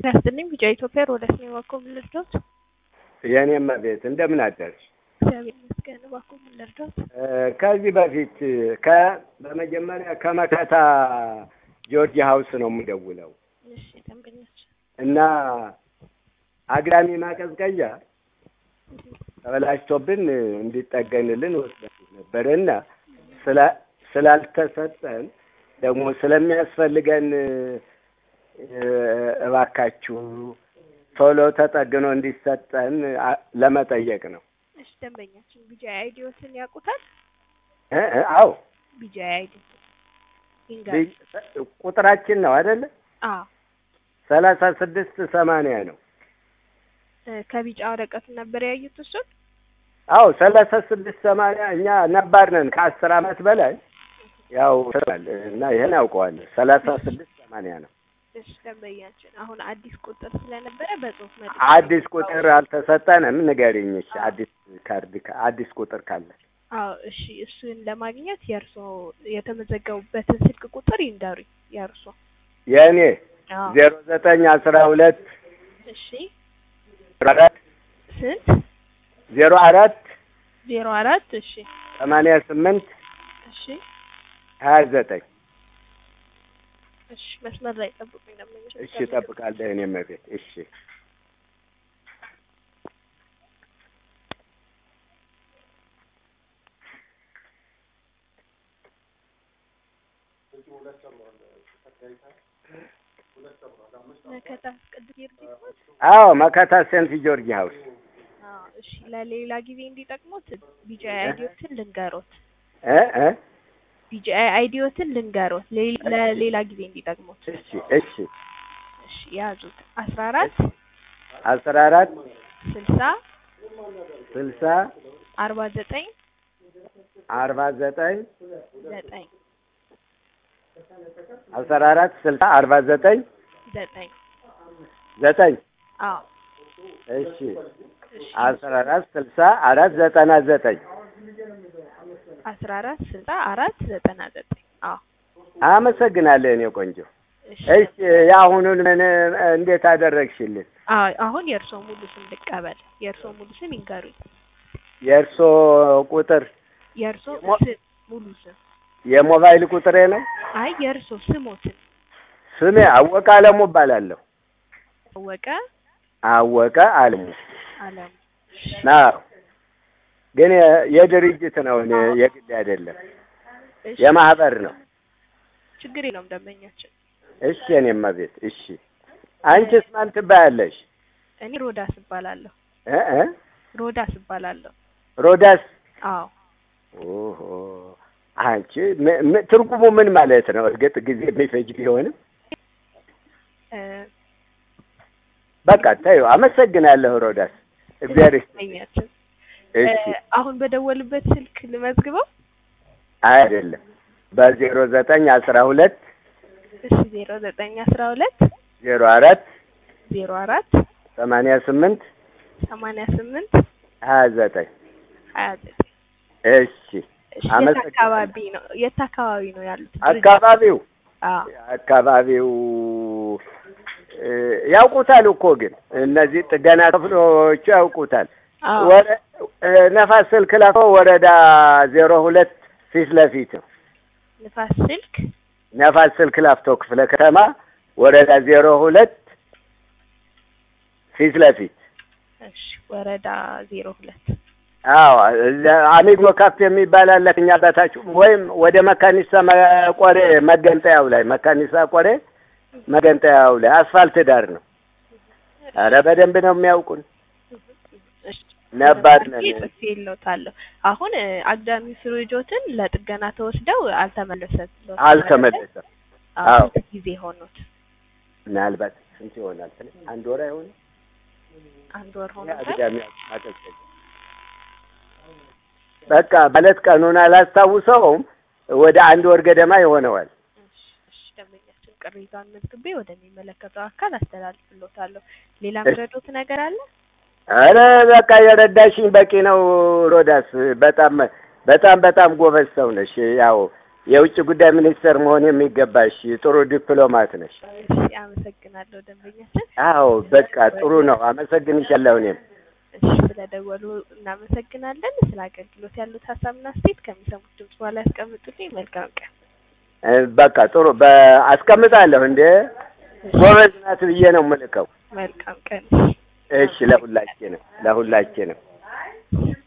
ያስጥልኝ ቢጫ ኢትዮጵያ ሮዳስ ነው እባክዎ ምን ልርዳዎት? የእኔም ቤት እንደምን አደርሽ? እግዚአብሔር ይመስገን እባክዎ ምን ልርዳዎት? ከዚህ በፊት ከ በመጀመሪያ ከመከታ ጆርጅ ሀውስ ነው የምደውለው እሺ ደንበኞች እና አግዳሚ ማቀዝቀዣ ተበላሽቶብን እንዲጠገንልን ወስደን ነበር እና ስላ- ስላልተሰጠን ደግሞ ስለሚያስፈልገን እባካችሁ ቶሎ ተጠግኖ እንዲሰጠን አ- ለመጠየቅ ነው። እሺ ደንበኛችን ቢጃ አይዲዎትን ያውቁታል? እ እ አዎ ቢጃ አይዲ ይንገር ቢ- ቁጥራችን ነው አይደለ? አዎ ሰላሳ ስድስት ሰማንያ ነው። እ ከቢጫ ወረቀቱ ነበር ያዩት እሱን? አዎ ሰላሳ ስድስት ሰማንያ እኛ ነባር ነን ከአስር አመት በላይ ያው ስላል እና ይሄን አውቀዋለሁ። ሰላሳ ስድስት ሰማንያ ነው። እሺ ደንበኛችን አሁን አዲስ ቁጥር ስለነበረ በጽሁፍ መልክ አዲስ ቁጥር አልተሰጠንም። ንገሪኝ እሺ። አዲስ ካርድ ካ- አዲስ ቁጥር ካለ አዎ እሺ እሱን ለማግኘት የእርሶ የተመዘገቡበትን ስልክ ቁጥር ይንገሩኝ የእርሶ የእኔ አዎ ዜሮ ዘጠኝ አስራ ሁለት እሺ አራት ስንት ዜሮ አራት ዜሮ አራት እሺ ሰማንያ ስምንት እሺ ሀያ ዘጠኝ እሺ መስመር ላይ ጠብቁኝ ደንበኞች እሺ እጠብቃለሁ። እኔ መቤት እሺ መከታ ቅዱስ ጊዮርጊስ አዎ መከታ ሴንት ጆርጅ ሀውስ አዎ እሺ ለሌላ ጊዜ እንዲጠቅሙት ቢጫ አይዲዎትን ልንገሮት እ እ ቢጫ አይዲዎትን ልንገሮት ሌ- ለሌላ ጊዜ እንዲጠቅሙት እሺ እሺ እሺ ያዙት አስራ አራት አስራ አራት ስልሳ ስልሳ አርባ ዘጠኝ አርባ ዘጠኝ ዘጠኝ አስራ አራት ስልሳ አርባ ዘጠኝ ዘጠኝ ዘጠኝ አዎ እሺ እሺ አስራ አራት ስልሳ አራት ዘጠና ዘጠኝ አስራ አራት ስልሳ አራት ዘጠና ዘጠኝ አዎ አመሰግናለሁ የኔ ቆንጆ። እሺ እሺ የአሁኑን ምን እንዴት አደረግሽልን? አዎ አሁን የእርሶ ሙሉ ስም ልቀበል የእርሶ ሙሉ ስም ይንገሩኝ የእርሶ ቁጥር የእርሶ ሞ- ስም ሙሉ ስም የሞባይል ቁጥሬ ነው። አይ የእርሶ ስሞትን ስሜ አወቀ አለሙ እባላለሁ። ታወቀ አወቀ አለሙ አለሙ አዎ። ግን የ- የድርጅት ነው እኔ የግል አይደለም፣ እሺ የማህበር ነው። ችግር የለውም ደንበኛችን እሺ የኔማ ቤት እሺ። አንቺስ ማን ትባያለሽ? እኔ ሮዳስ እባላለሁ እ እ ሮዳስ እባላለሁ ሮዳስ አዎ ኦሆ አንቺ ም- ም- ትርጉሙ ምን ማለት ነው? እርግጥ ጊዜ የሚፈጅ ቢሆንም እ በቃ ታዩ። አመሰግናለሁ ሮዳስ፣ እግዚአብሔር ይስጥ። ደንበኛችን እሺ እ አሁን በደወሉበት ስልክ ልመዝግበው አይደለም በዜሮ ዘጠኝ አስራ ሁለት እሺ ዜሮ ዘጠኝ አስራ ሁለት ዜሮ አራት ዜሮ አራት ሰማንያ ስምንት ሰማንያ ስምንት ሀያ ዘጠኝ ሀያ ዘጠኝ እሺ እሺ የት አመሰግናለሁ። አካባቢ ነው የት አካባቢ ነው ያሉት አካባቢው አዎ አካባቢው እ፣ ያውቁታል እኮ ግን እነዚህ ጥገና ክፍሎቹ ያውቁታል። አዎ ወረ- እ፣ ነፋስ ስልክ ላፎ ወረዳ ዜሮ ሁለት ፊት ለፊት ነው። ንፋስ ስልክ ነፋስ ስልክ ላፍቶ ክፍለ ከተማ ወረዳ ዜሮ ሁለት ፊት ለፊት እሺ ወረዳ ዜሮ ሁለት አዎ እዛ አሚጎ ካፌ የሚባል አለ ከኛ በታች ወይም ወደ መካኒሳ መ- ቆሬ መገንጠያው ላይ መካኒሳ ቆሬ መገንጠያው ላይ አስፋልት ዳር ነው። ኧረ በደንብ ነው የሚያውቁን። እሺ ነባር ነን። ጽፌ የለውታለሁ አሁን እ፣ አግዳሚ ፍሪጆትን ለጥገና ተወስደው አልተመለሰም አልተመለሰም። አዎ አዎ። ስንት ጊዜ ሆኖት ምናልባት ስንት ይሆናል? አንድ ወር አይሆንም? አንድ ወር ሆኖታል አግዳሚ ማቀዝቀዣ በቃ ማለት ቀኑን አላስታውሰውም። ወደ አንድ ወር ገደማ ይሆነዋል። እሺ እሺ ደንበኛችን ቅሬታውን መዝግቤ ወደሚመለከተው አካል አስተላልፍሎታለሁ ሌላ ምረዶት ነገር አለ አረ በቃ የረዳሽኝ በቂ ነው ሮዳስ። በጣም በጣም በጣም ጎበዝ ሰው ነሽ። ያው የውጭ ጉዳይ ሚኒስትር መሆን የሚገባሽ ጥሩ ዲፕሎማት ነሽ። እሺ አመሰግናለሁ ደንበኛችን። አዎ በቃ ጥሩ ነው። አመሰግንሻለሁ እኔም እሺ ስለደወሉ እናመሰግናለን። ስለ አገልግሎት ያሉት ሀሳብና አስተያየት ከሚሰሙት ድምጽ በኋላ ያስቀምጡልኝ። መልካም ቀን። እ፣ በቃ ጥሩ በ- አስቀምጣለሁ። እንደ ጎበዝ ናት ብዬ ነው የምልከው። መልካም ቀን። እሺ ለሁላችንም ለሁላችንም